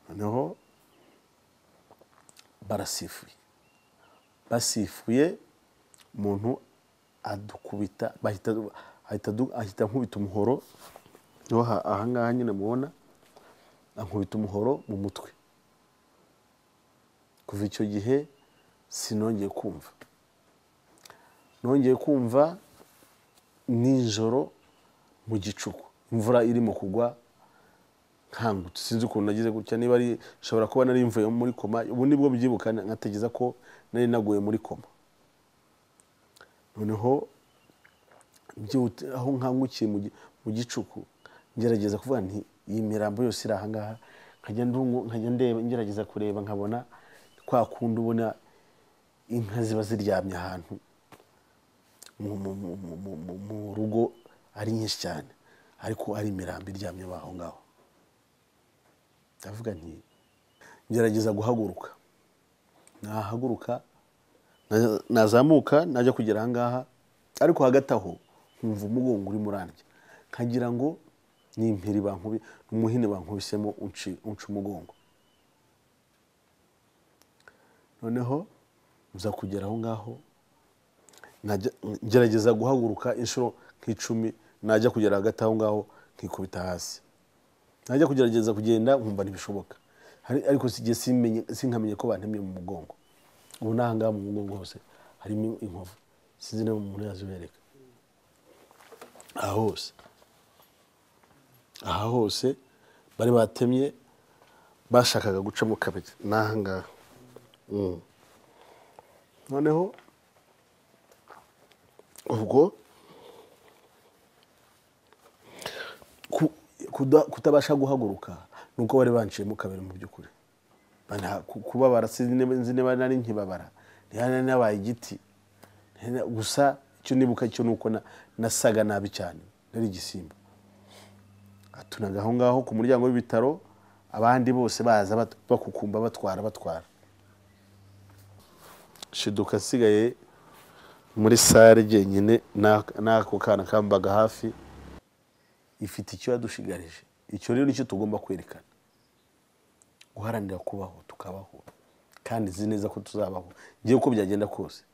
noneho barasifuye basifuye umuntu adukubita bahita ahita adu- ahita ankubita umuhoro niho ha- ahangaha nyine mubona ankubita umuhoro mu mutwe kuva icyo gihe sinongeye kumva nongeye kumva nijoro mu gicuku imvura irimo kugwa nkangutse sinzi ukuntu nagize gutya niba ari nshobora kuba nari mvuye muri koma ubu nibwo mbyibuka nkategeza ko nari naguye muri koma noneho byihute aho nkangukiye mu gi- mu gicuku ngerageza kuvuga nti iyi mirambo yose iri ahangaha nkajya ndungu- nkajya ndeba ngerageza kureba nkabona kwa kundi ubona inka ziba ziryamye ahantu mu- mu- mu- mu- mu- mu- mu rugo ari nyinshi cyane ariko ari imirambo iryamye aho ngaho ndavuga nti ngerageza guhaguruka nahaguruka na- nazamuka najya kugera ahangaha ariko hagati aho nkumva umugongo urimo urandya nkagira ngo ni impiri bankubi umuhini bankubisemo unci- unca umugongo noneho nza kugera aho ngaho najya- ngerageza guhaguruka inshuro nk'icumi najya kugera hagati aho ngaho nkikubita hasi najya kugerageza kugenda nkumva ntibishoboka Hari- ariko sigiye simenye sinkamenya ko bantemye mu mugongo ubu n'ahangaha mu mugongo hose harimo inkovu sinzi niba umuntu yazibereka aha hose aha hose bari batemye bashakaga gucamo kabiri ni ahangaha Mm. noneho ubwo ku- kuda- kutabasha guhaguruka ni uko bari banciyemo kabiri mu by'ukuri Bana- ku- kubabara sinzi niba- nzi niba nari nkibabara ntihari nabaye igiti Ntihari- gusa icyo nibuka cyo ni uko na- nasaga nabi cyane nari igisimba atunaga aho ngaho ku muryango w'ibitaro abandi bose baza bat- bakukumba batwara batwara shiduka asigaye muri sare jyenyine na- n'ako kana kambaga hafi ifite icyo yadushigarije icyo rero nicyo tugomba kwerekana guharanira kubaho tukabaho kandi nzi neza ko tuzabaho ngewe uko byagenda kose